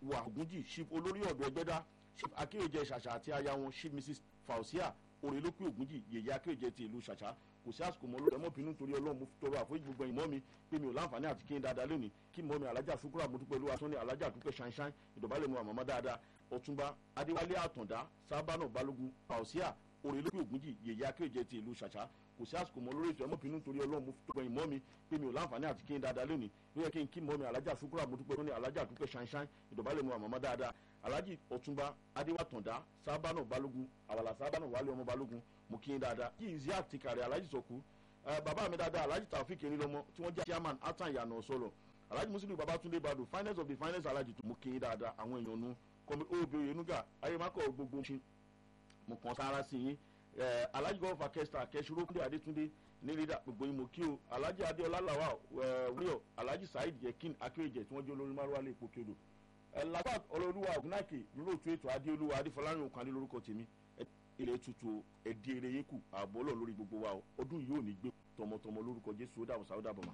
wà ògúnjì chief olórí ọ̀dọ́ ẹgbẹ́dá chief akéwòjẹ ṣàṣà àti aya wọn chief mrs fausia òrèlópé ògúnjì yèyé akéwòjẹ ti ìlú ṣàṣà kò sí àsìkò mọ́ lórí ẹmọ́bìnú torí ọlọ́run mo tọrọ àforíjì gbogbo ẹ̀yìn mọ́ mi pé mi ò láǹfààní àti kí n dáadáa lónìí kí mọ́ mi alájà sukura mo dúpẹ́ lówà tó ní alájà dúpẹ́ ṣáínṣáín ìdọ̀bálẹ̀ mu àmọ́mọ́ dáadáa ọ̀túnba adéwálé àtàndá sábànà balógun fausia òrèlópé ògúnjì yèyé akéwòjẹ ti ìlú ṣàṣà kò sí àsìkò mọ́ lórí ètò ẹmọ́bìnú torí ọlọ́run mo tọrọ ẹ̀yìn mọ́ mi pé mi ò láǹfààní àti kí n dáadáa lónìí ló yẹ kí n kí mọ́ mi alájà sukura mo dúpẹ́ tó ní alájà dúpẹ́ ṣáínṣáín ìdọ̀bálẹ̀ mu àmọ́mọ́ dáadáa alhaji ọ̀túnba adéwàtàndá sábànà balógun àwàlà sábànà wálé ọmọ balógun mo kí n dáadáa kí n zí àtìkàrẹ alhaji sọkú bàbá mi dáadáa alhaji taofik erilọmọ tí wọ́n jẹ́ chairman atan ìyànà sọ̀rọ̀ alhaji muslim babatunde badu finance of the finance alhaji tó mo kí n dáadáa àwọn èèyàn nu kọ́mi obi oyenuga ayémakọ̀ gbogbo ṣe mo kàn sára sí yín alhaji gọ́ọ̀fà kẹsìtà kẹsìrò kúndé adétúndé ní lídà gbogbo yín mo kí o alhaji adéọlá làwà wíyọ alhaji saheed yekin akéwèjẹ tí wọ́n jẹ́ olórí márùwá lè pò kédo lapat ọlọ́lúwa ògùnàkè lóòótọ́ ètò adéolúwa adéfọlárìn òkàndé lórúkọ tèmi ilẹ̀ tutù ẹ̀dí eré yín kù ààbò ọlọ́run lórí gbogbo wa o ọdún yìí ò ní gbé tọmọtọmọ lórúkọ jésù ó dàbọ̀ sáwọ́ dàbọ̀ mà.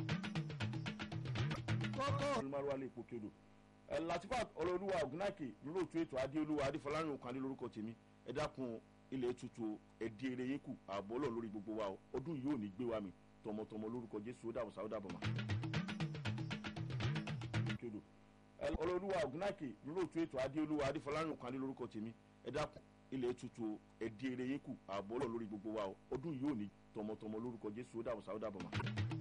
kọ́kọ́ olùmọ̀rọ̀ alẹ́ ipò kédo latifat ọlọ́lúwa ògùnàkè lóòótọ́ ètò adéolúwa adéfọlárìn òkàndé lórúkọ tèmi ẹ dákun ilẹ̀ tutù ẹ̀dí eré yín kù ààbò ọlọ́run lórí gbogbo wa o ọdún yìí ò ní gbé wa mi tọmọtọmọ lórúkọ jésù ó dàbọ̀ sáwọ́ dàbọ̀ mà ọlọ́lúwa ògùnàkè lóòótọ́ ètò adéolúwa adéfọlárìn òkàndé lórúkọ tèmi ẹ dákun ilẹ̀ tutù ẹ̀dí eré yín kù ààbò ọlọ́run lórí gbogbo wa o ọdún yìí ò ní tọmọtọmọ lórúkọ jésù ó dàbọ̀ sáwọ́ dàbọ̀ mà.